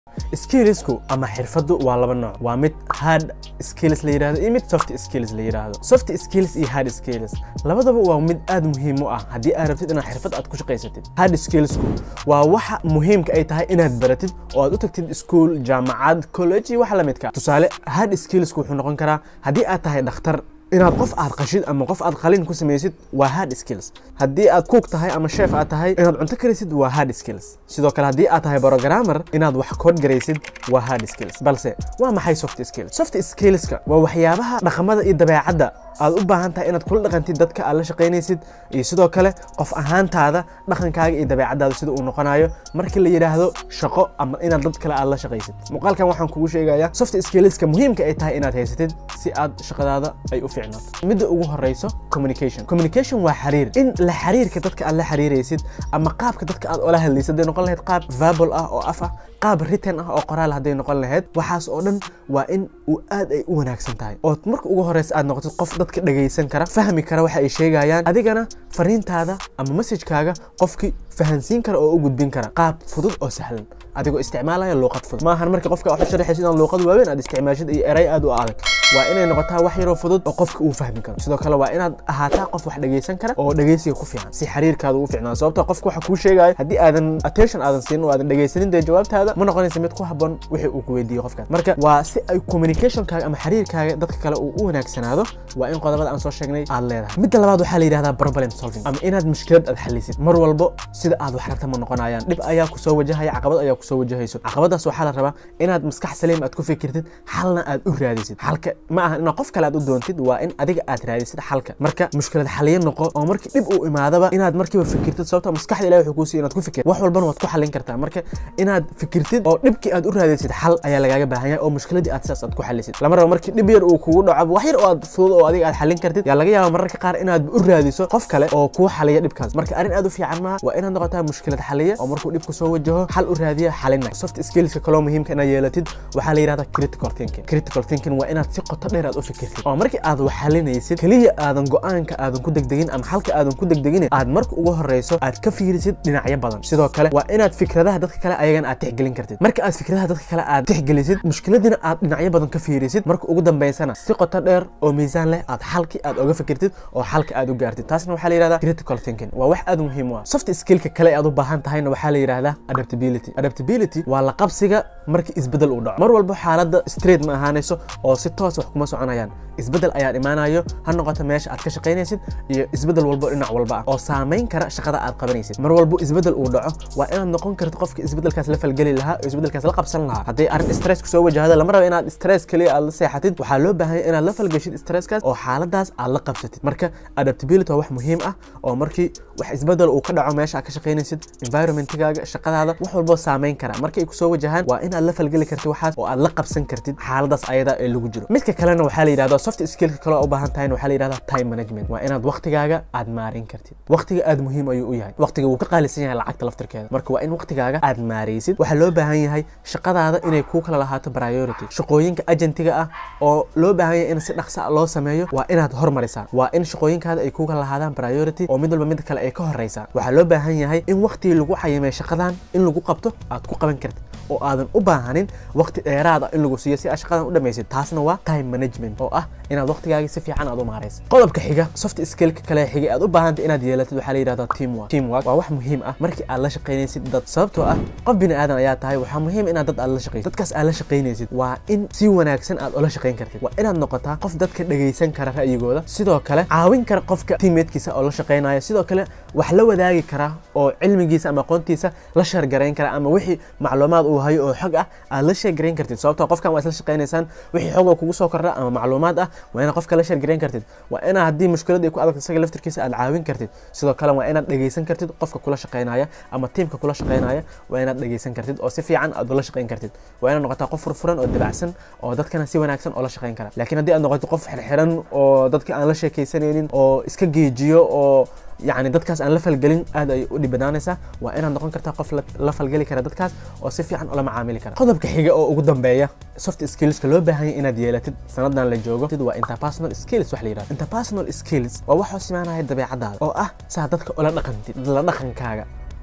skillsku ama xirfaddu waa laba nooc waa mid hard skills la yidhahdo iyo mid soft skills la yidhaahdo soft skills iyo hard skills labadaba waa mid aad muhiim u ah haddii aad rabtid inaad xirfad aad ku shaqaysatid hard skillsku waa waxa muhiimka ay tahay inaad baratid oo aad u tagtid school jaamacad college iyo wax la midka tusaale hard skillsku wuxuu noqon karaa haddii aad tahay dhakhtar inaad qof aad qashid ama qof aad qalin ku samaysid waa hard skills haddii aad cook tahay ama chef aad tahay inaad cunto karisid waa hard skills sidoo kale haddii aad tahay programmer inaad wax kood garaysid waa hard skills balse waa maxay soft skills soft skillska waa waxyaabaha dhaqamada iyo dabeecadda aad u baahan tahay inaad kula dhaqantid dadka aad la shaqaynaysid iyo sidoo kale qof ahaantaada dhaqankaaga iyo dabeecadaada sida uu noqonayo markii la yidhaahdo shaqo ama inaad dad kale aad la shaqaysid muuqaalkan waxaan kugu sheegayaa soft skillska muhiimka ay tahay inaad haysatid si aad shaqadaada ay u fiicnaato midda ugu horeyso communication communication waa xiriir in la xiriirka dadka aad la xiriiraysid ama qaabka dadka aad ola hadlaysid hadday noqon lahayd qaab verbal ah oo af ah qaab written ah oo qoraal hadday noqon lahayd waxaas oo dhan waa in uu aad ay u wanaagsan tahay oo marka ugu horeysa aad noqotid qof dadka dhagaysan kara fahmi kara waxa ay sheegayaan adigana fariintaada ama messajkaaga qofkii fahansiin kara oo u gudbin kara qaab fudud oo sahlan adigoo isticmaalaya luuqad fudud maahan marka qofka wax u sharaxaysid inaad luuqad waaweyn aad isticmaashid iyo eray aad u adag waa inay noqotaa wax yaroo fudud oo qofka uu fahmi karo sidoo kale waa inaad ahaataa qof wax dhagaysan kara oo dhagaysiga ku fiican si xiriirkaada u fiicnaa sababta qofka waxa kuu sheegaya haddii aadan attention aadan siinin oo aadan dhagaysanin dee jawaabtaada ma noqonaysa mid ku habboon wixii uu ku weydiiyo qofkaas marka waa si ay communicationkaaga ama xiriirkaaga dadka kale uu u wanaagsanaado waa in qodobada aan soo sheegnay aad leedahay midda labaad waxaa la yidhahdaa problem solving ama inaad mushkilad aad xalisid mar walbo sida aad wax rabta ma noqonayaan dhib ayaa kusoo wajahaya caqabad ayaa kusoo wajahayso caqabadaas waxaa la rabaa inaad maskax saliim aad ku fikirtid xalna aad u raadisid xalka ma aha inaad qof kale aad u doontid waa in adiga aad raadisid xalka marka mushkilad xaliye noqo oo markii dhib uu imaadaba inaad markiiba fikirtid sababta maskaxda ilahi wuxuu kuu siiya inaad ku fikir wax walbana waad ku xalin kartaa marka inaad fikirtid oo dhibkii aad u raadisid xal ayaa lagaaga baahan yahay oo mushkiladii aad sidaas aad ku xalisid lama rabo markii dhib yar uu kugu dhaco wax yar oo aad fudud oo adiga aad xalin kartid yaa laga yaaba mararka qaar inaad u raadiso qof kale oo kuu xaliya dhibkaas marka arrin aad u fiican maaha waa inaad noqotaa mushkilad xaliya oo markuu dhibku soo wajaho xal u raadiya xalina soft skillska kaloo muhiimka inaad yeelatid waxaa la yidhahdaa critical thinking critical thinking waa inaad si qoto dheer aad u fikirtid oo markii aad wax xalinaysid keliya aadan go-aanka aadan ku degdegin ama xalka aadan ku degdegin aad marka ugu horeyso aad ka fiirisid dhinacyo badan sidoo kale waa inaad fikradaha dadka kale ayagana aad tixgelin kartid marka aad fikradaha dadka kale aad tixgelisid mushkiladina aad dhinacyo badan ka fiirisid marka ugu dambeysana si qoto dheer oo miisaan leh aad xalkii aad oga fikirtid oo xalka aad u gaartid taasna waxaa la yidhahdaa critical thinking waa wax aad muhiim u ah soft skillka kale aad u baahan tahayna waxaa la yidhahdaa adaptability adaptability waa la qabsiga markii isbedel uu dhaco mar walbo xaaladda straight ma ahaanayso oo si toos wax kuma soconayaan isbedel ayaa imaanayo ha noqoto meesha aad ka shaqaynaysid iyo isbedel walbo dhinac walba ah oo saamayn kara shaqada aad qabanaysid mar walbo isbedel uu dhaco waa inaad noqon karto qofka isbedelkaas la falgeli lahaa oo isbedelkaas la qabsan lahaa hadday arrin stress kusoo wajahdo lama rabo inaad stress keliya aad la seexatid waxaa loo baahan yahay inaad la falgeshid stresskaas oo xaaladaas aad la qabsatid marka adaptability waa wax muhiim ah oo markii wax isbedel uu ka dhaco meesha aad ka shaqaynaysid environmentigaaga shaqadaada wax walbo saamayn kara markay kusoo wajahaan waa inaad la falgeli kartid waxaas oo aad la qabsan kartid xaaladaas ayada ee lagu jiro midka kalena waxaa la yidhahdaa soft skillka kale oo u baahan tahay waxaa la yidhahdaa time management waa inaad waqtigaaga aad maarin kartid waqtiga aad muhiim ayuu u yahay waqtiga wuu ka qaalisan yahay lacagta laftirkeeda marka waa in waqtigaaga aad maaraysid waxaa loo baahan yahay shaqadaada inay kuu kala lahaato priority shaqooyinka agentiga ah oo loo baahan yahay in si dhaqsa loo sameeyo waa inaad hormarisaa waa in shaqooyinkaada ay kuu kala lahaadaan priority oo mid walba mid kale ay ka horeysaa waxaa loo baahan yahay in waqtigii lagu cayimay shaqadan in lagu qabto aad ku qaban kartid oo aadan u baahanin waqti dheeraad ah in lagu siiyo si aad shaqadan u dhamaysid taasna waa time management oo ah inaad waqtigaaga si fiican aad u maarayso qodobka xiga soft skillka kale xiga aad u baahantay inaad yeelatid waxaa la yidhahdaa teamwork teamwork waa wax muhiim ah markii aad la shaqaynaysid dad sababtoo ah qof bini aadan ayaa tahay waxaa muhiim inaad dad aad la shaqaysid dadkaas aad la shaqaynaysid waa in si wanaagsan aad ula shaqayn kartid waa inaad noqotaa qof dadka dhagaysan kara ra'yigooda sidoo kale caawin kara qofka teammatekiisa oo la shaqaynaya sidoo kale wax la wadaagi kara oo cilmigiisa ama aqoontiisa la sheergarayn kara ama wixii macluumaad uu hayo oo xog ah aad la sheergarayn kartid sababtoo qofkan waa isla shaqaynaysaan wixii xog oo kugu soo kordha ama macluumaad ah waa inaad qofka la sheergarayn kartid waa inaad haddii mushkilad ay ku adagto isaga laftirkiisa aad caawin kartid sidoo kale waa inaad dhagaysan kartid qofka kula shaqaynaya ama tiimka kula shaqaynaya waa inaad dhagaysan kartid oo si fiican aad ula shaqayn kartid waa inaad noqotaa qof furfuran oo dabacsan oo dadkana si wanaagsan oo la shaqayn kara laakiin haddii aad noqoto qof xirxiran oo dadka aan la sheekaysanaynin oo iska geejiyo oo يعني dadkaas aan la falgelin aad ay u dhibanaanaysaa waa inaad noqon kartaa qof la falgeli kara dadkaas oo si fiican ula macaamili kara qodobka xiga oo ugu dambeeya soft skillska loo baahan yahay inaad yeelatid sanadan la joogo waa interpersonal skills wax la yidhahdo interpersonal skills waa wax hoos imaanaya dabeecadaada oo ah saa dadka ula dhaqantid la dhaqankaaga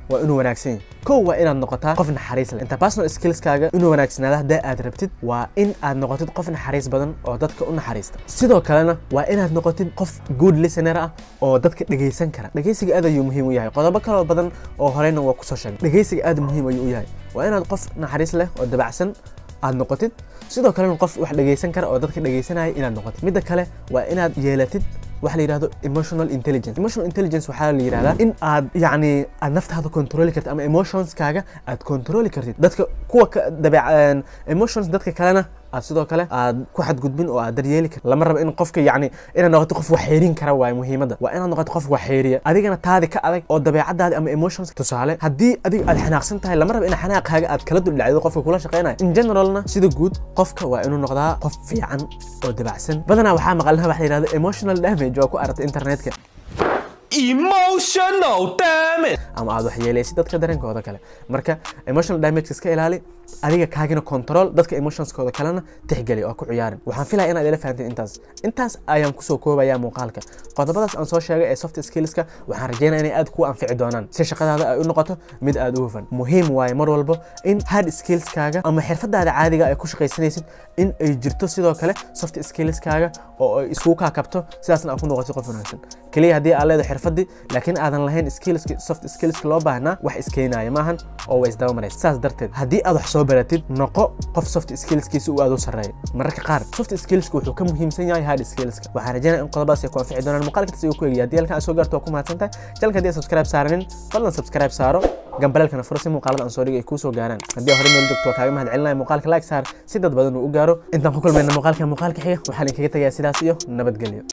waa inuu wanaagsan yahay kow waa inaad noqotaa qof naxariis leh interpersonal skillskaaga inuu wanaagsanaada haddii aad rabtid waa in aad noqotid qof naxariis badan oo dadka u naxariista sidoo kalena waa inaad noqotid qof good listener ah oo dadka dhegaysan kara dhegaysiga aad ayuu muhiim u yahay qodobo kaloo badan oo horeyna waa kusoo sheegay dhegaysiga aad muhiim ayuu u yahay waa inaad qof naxariis leh oo dabacsan aad noqotid sidoo kalena qof wax dhegaysan kara oo dadka dhegaysanaya inaad noqotid midda kale waa inaad yeelatid waxa la yidhahdo emotional intelligence emotional intelligence waxaa la yidhahdaa in aad yacni aad naftaada controli kartid ama emotionskaaga aad controli kartid dadka kuwa ka dabeec emotions dadka kalena aad sidoo kale aad ku xadgudbin oo aad daryeeli kartid lama rabo in qofka yacni inaad noqoto qof wax xeerin kara waaye muhiimadda waa inaad noqoto qof wax xeeriya adigana taadi ka adag oo dabeecadaadi ama emotions tusaale haddii adiga aad xanaaqsan tahay lama rabo in xanaaqaaga aad kala duldhacdo qofka kula shaqeynaya in generalna sida guud qofka waa inuu noqdaa qof fiican oo dabacsan badanaa waxaa maqalnaha waxa la yidhahdo emotional damage oo ku aragtay internetka Emotional damage. ama aad waxyeelaysid dadka dareenkooda kale marka emotional damage iska ilaali adiga kaagina control dadka emotionskooda kalena tixgeli oo ku ciyaarin waxaan filaya inaad ila fahanteen intaas intaas ayaan kusoo koobaya muuqaalka qodobadaas aan soo sheegay ee soft skillska waxaan rajeynaya inay aad kuu anfici doonaan si shaqadaada ay u noqoto mid aad u hufan muhiim waaye mar walbo in hard skillskaaga ama xirfadaada caadiga ay ku shaqaysanaysid in ay jirto sidoo kale soft skillskaaga oo ay isugu kaakabto sidaasna aad ku noqotid qof wanaagsan keliya haddii aad leedahay xirfadii laakiin aadan lahayn skillski soft skillska loo baahnaa wax iskeenaya maahan oo way isdaba maraysa saas darteed haddii aad wax soo baratid noqo qof soft skillskiisa uu aad u sarreeyo mararka qaar soft skillska wuxuu ka muhiimsan yahay hard skillska waxaan rajeynaya in qodobadaas ay ku anfici doonaan muuqaalka si uu ku eegaya haddii halkan aad soo gaarto waa ku mahadsantahay jalka haddii aad subscribe saaranin fadlan subscribe saaro gambaleelkana furo si muuqaalada aan soo dhigay ay kuu soo gaaraan haddii aad hore meel joogto waa kaaga mahad celinaya muuqaalka like saar si dad badan uu u gaaro intaan ku kulmayna muuqaalka muuqaalka xiga waxaan idinkaga tagayaa sidaas iyo nabadgelyo